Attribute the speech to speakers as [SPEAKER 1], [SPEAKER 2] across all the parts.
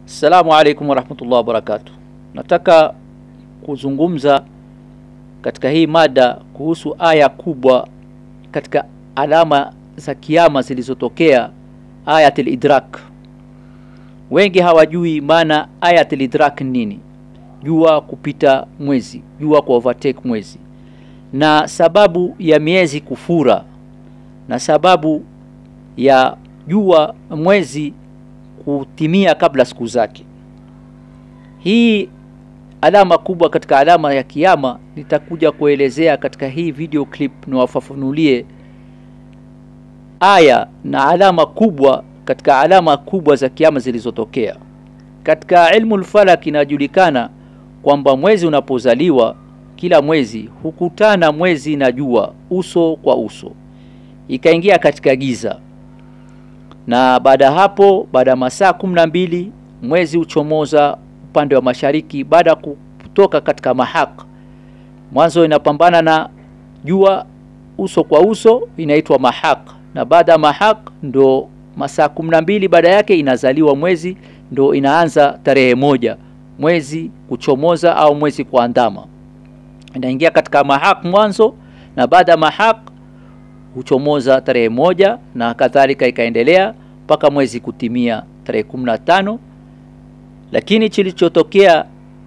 [SPEAKER 1] Assalamu alaikum warahmatullahi wabarakatuh. Nataka kuzungumza katika hii mada kuhusu aya kubwa katika alama za kiyama zilizotokea, ayatul idrak. Wengi hawajui maana ayatul idrak nini, jua kupita mwezi, jua ku overtake mwezi, na sababu ya miezi kufura, na sababu ya jua mwezi kutimia kabla siku zake. Hii alama kubwa katika alama ya kiyama nitakuja kuelezea katika hii video clip, niwafafanulie aya na alama kubwa katika alama kubwa za kiyama zilizotokea. Katika ilmu lfalak inajulikana kwamba mwezi unapozaliwa, kila mwezi hukutana mwezi na jua uso kwa uso, ikaingia katika giza na baada ya hapo, baada ya masaa kumi na mbili mwezi huchomoza upande wa mashariki, baada ya kutoka katika mahak. Mwanzo inapambana na jua uso kwa uso, inaitwa mahak, na baada ya mahak ndo masaa kumi na mbili baada yake inazaliwa mwezi, ndo inaanza tarehe moja mwezi kuchomoza au mwezi kuandama, inaingia katika mahak mwanzo, na baada ya mahak huchomoza tarehe moja na kadhalika ikaendelea mpaka mwezi kutimia tarehe kumi na tano. Lakini kilichotokea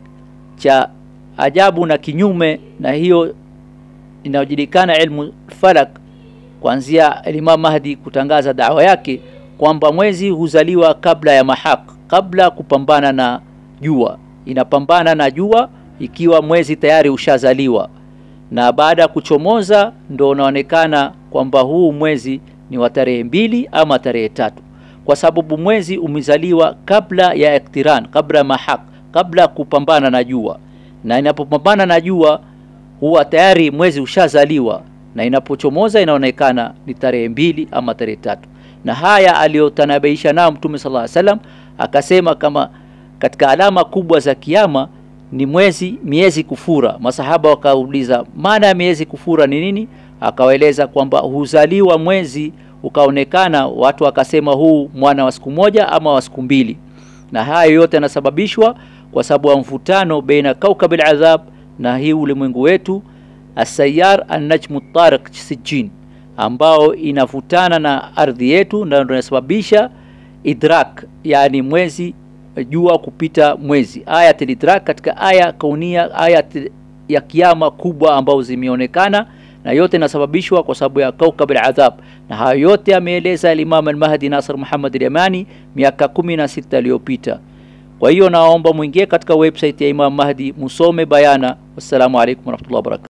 [SPEAKER 1] cha ajabu na kinyume na hiyo inayojulikana ilmu falak, kuanzia Imam Mahdi kutangaza dawa yake kwamba mwezi huzaliwa kabla ya mahak, kabla ya kupambana na jua. Inapambana na jua ikiwa mwezi tayari ushazaliwa na baada ya kuchomoza ndo unaonekana kwamba huu mwezi ni wa tarehe mbili ama tarehe tatu, kwa sababu mwezi umezaliwa kabla ya iktiran, kabla ya mahak, kabla ya kupambana na jua. Na inapopambana na jua huwa tayari mwezi ushazaliwa, na inapochomoza inaonekana ni tarehe mbili ama tarehe tatu. Na haya aliyotanabaisha nao Mtume sallallahu alaihi wasallam akasema kama katika alama kubwa za kiyama ni mwezi miezi kufura. Masahaba wakauliza maana ya miezi kufura ni nini? Akawaeleza kwamba huzaliwa mwezi ukaonekana, watu wakasema huu mwana wa siku moja ama wa siku mbili, na haya yote yanasababishwa kwa sababu ya mvutano baina kaukab al-adhab na hii ulimwengu wetu asayar an-najmu tariq sijin, ambao inavutana na ardhi yetu na ndio inasababisha idrak, yani mwezi jua kupita mwezi, ayatul idrak katika aya kaunia, aya ya kiyama kubwa ambazo zimeonekana, na yote inasababishwa kwa sababu ya kaukab al-adhab, na hayo yote ameeleza Imam al-Mahdi Nasr Muhammad al-Yamani miaka kumi na sita iliyopita. Kwa hiyo naomba mwingie katika website ya Imam Mahdi musome bayana. Wassalamu alaikum warahmatullahi wabarakatuh.